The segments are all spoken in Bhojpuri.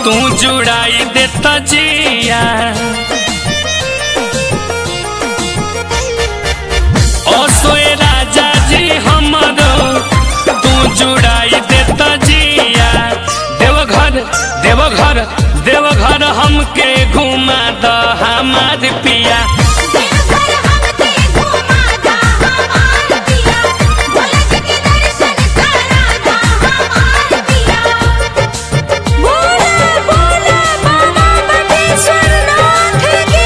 तू जुड़ाई देता जिया ओ सोए राजा जी हमरो तू जुड़ाई देता जिया देवघर देवघर देवघर हमके घुमा द हमार पिया देवघर हमके घुमा दा हमार पिया भोला जी के दर्शन करा दा हमार पिया बोला बोला बाबा बटेश्वर नाथ की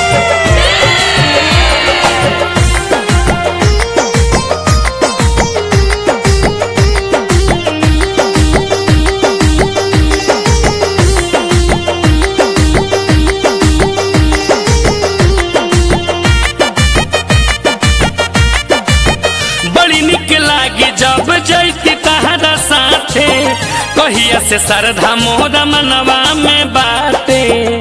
बड़ी निक लागी जब जैती तहरा साथे कहिया से सरधा मोहरा मनवा में बाटे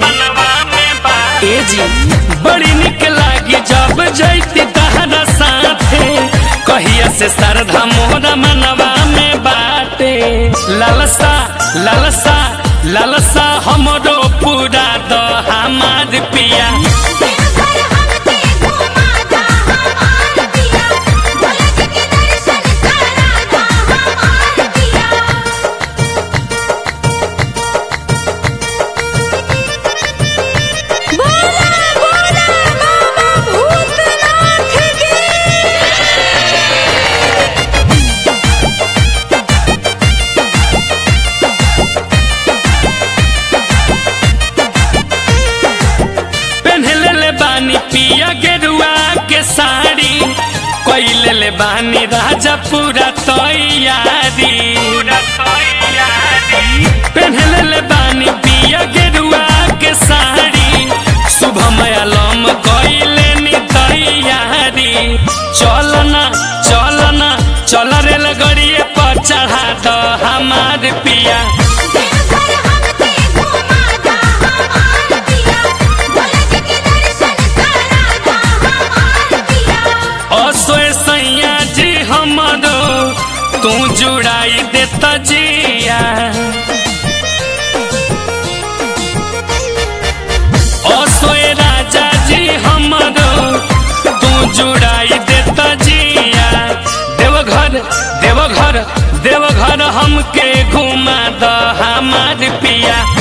ए जी बड़ी निक लागी जब जैती तहरा साथे कहिया से सरधा मोहरा मनवा में बाटे लालसा लालसा लालसा हमरो पूरा द हमार पिया देवघर हमके घुमा दा हमार पिया भोला जी के दर्शन करा दा हमार पिया बोला बोला बाबा भूतनाथ की पहनले ले बानी पिया गेरुआ के साड़ी कोइले ले बानी राजा पूरा तैयारी पहनले ले बानी पिया गेरुआ के साड़ी सुबह मयालम कोइले नी तैयारी चलना चलना चल रे लगड़िए पर चढ़ा द हमार पिया देवघर हमके घुमा दा हमार पिया भोला जी के दर्शन करा दा हमार पिया असोए सैया जी हमरो तू जुड़ाई देता जिया असोए राजा जी हमरो तू जुड़ाई देता जिया देवघर देवघर देवघर हमके घुमा द हमार पिया